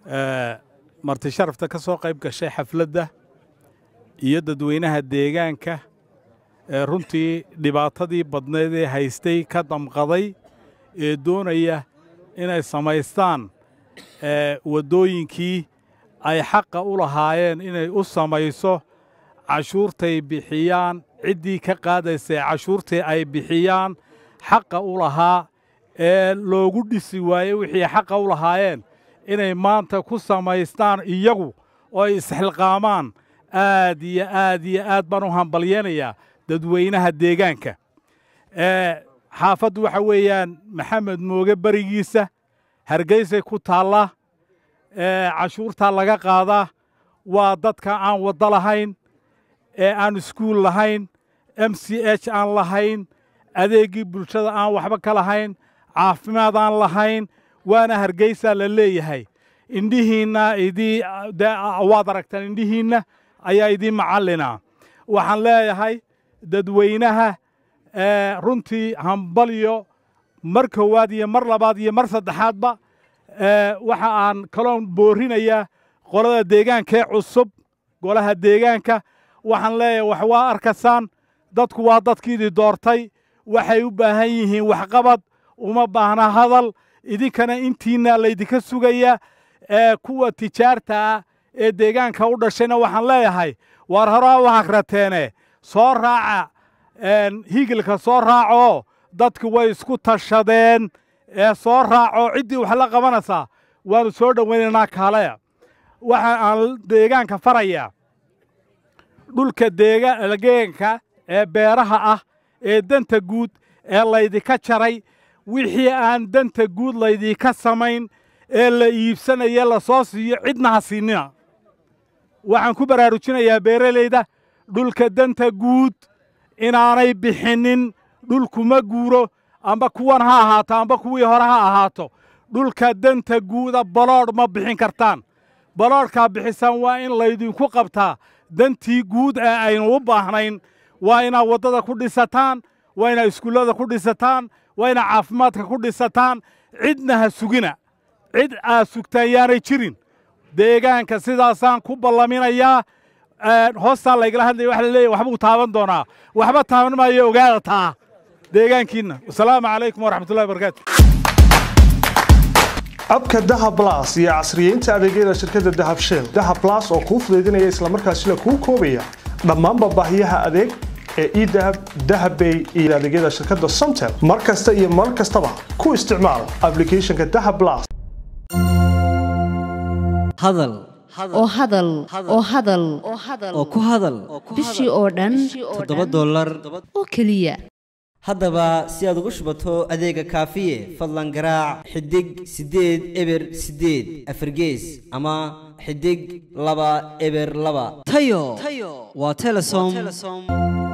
marti sharafta ka soo qayb gashay xafladda iyo dadweynaha deegaanka ee runtii dhibaatadii badneed ee haystay ka damqaday ee doonaya inay samaystaan waddooyinkii ay xaqa u lahaayeen inay u samayso cashuurtay bixiyaan ciddii ka qaadaysay cashuurtii ay bixiyaan xaqa u lahaa ee loogu dhisi waayey wixii xaqa u lahaayeen inay maanta ku samaystaan iyagu oo ay isxilqaamaan aad iyo aad iyo aad baan u hambalyeenayaa dadweynaha deegaanka xaafaddu waxa weeyaan maxamed mooge berigiisa hargeysay ku taallaa cashuurtaa laga qaadaa waa dadka aan waddo lahayn ee aan iskuul lahayn m c h aan lahayn adeeggii bulshada aan waxba ka lahayn caafimaad aan lahayn waana hargeysaa la leeyahay indhihiinna idii waad aragtaan indhihiinna ayaa idiin macallina waxaan leeyahay dadweynaha runtii hambalyo mar koowaad iyo mar labaad iyo mar saddexaadba waxa aan kaloon boorinayaa qolada deegaankee cusub golaha deegaanka waxaan leeyahay wax waa arkasaan dadku waa dadkiidii doortay waxay u baahan yihiin waxqabad uma baahna hadal idinkana intiinna laydinka sugaya ee kuwa tijaarta ah ee deegaanka u dhashayna waxaan leeyahay waar horaa u hagrateene soo raaca higilka soo raacoo dadku way isku tashadeen ee soo raaco ciddii wax la qabanaysaa waannu soo dhowaynaynaa kaalaya waxa aan deegaanka farayaa dhulka deegaanka ee beeraha ah ee danta guud ee laydinka jaray wixii aan danta guud laydinka samayn ee la iibsanaya la soo siiyo cidna ha siinina waxaan ku baraarujinayaa beeralayda dhulka danta guud inaanay bixinnin dhulkuma guuro amba kuwan ha ahaato amba kuwii hore ha ahaato dhulka danta guuda baloodh ma bixin kartaan baloodhkaa bixisaan waa in laydinku qabtaa dantii guud ee aynu u baahnayn waa inaad waddada ku dhisataan waa inaad iskuullada ku dhisataan waa inaad caafimaadka ku dhisataan cidna ha sugina cid aad sugtaan yaanay jirin deegaanka sidaasaan ku ballaminayaa hoostaa laygala hadlaya waxa la leeyahy waxbuu taaban doonaa waxba taaban maayo ogaada taa deegaankiinna wasalaamu calaykum waraxmatullahi wabarakaatu abka dahab blas iyo casriyeynta adeegyada shirkadda dahab shell dahab blas oo kuu fudaydinaya islamarkaasina kuu koobaya dhammaanba baahiyaha adeeg ee edahab dahabbay iyo adeegyada shirkadda somtel mar kasta iyo mar kastaba ku isticmaal ablicathonka dahab blas hadal oo hadal oo hadal oo ku hadal bishii oo dhan toddoba dollar oo keliya haddaba si aad ugu shubato adeega kaafiye fadlan garaac xidig siddeed eber siddeed afargees ama xidig laba eber laba tayo waa telesom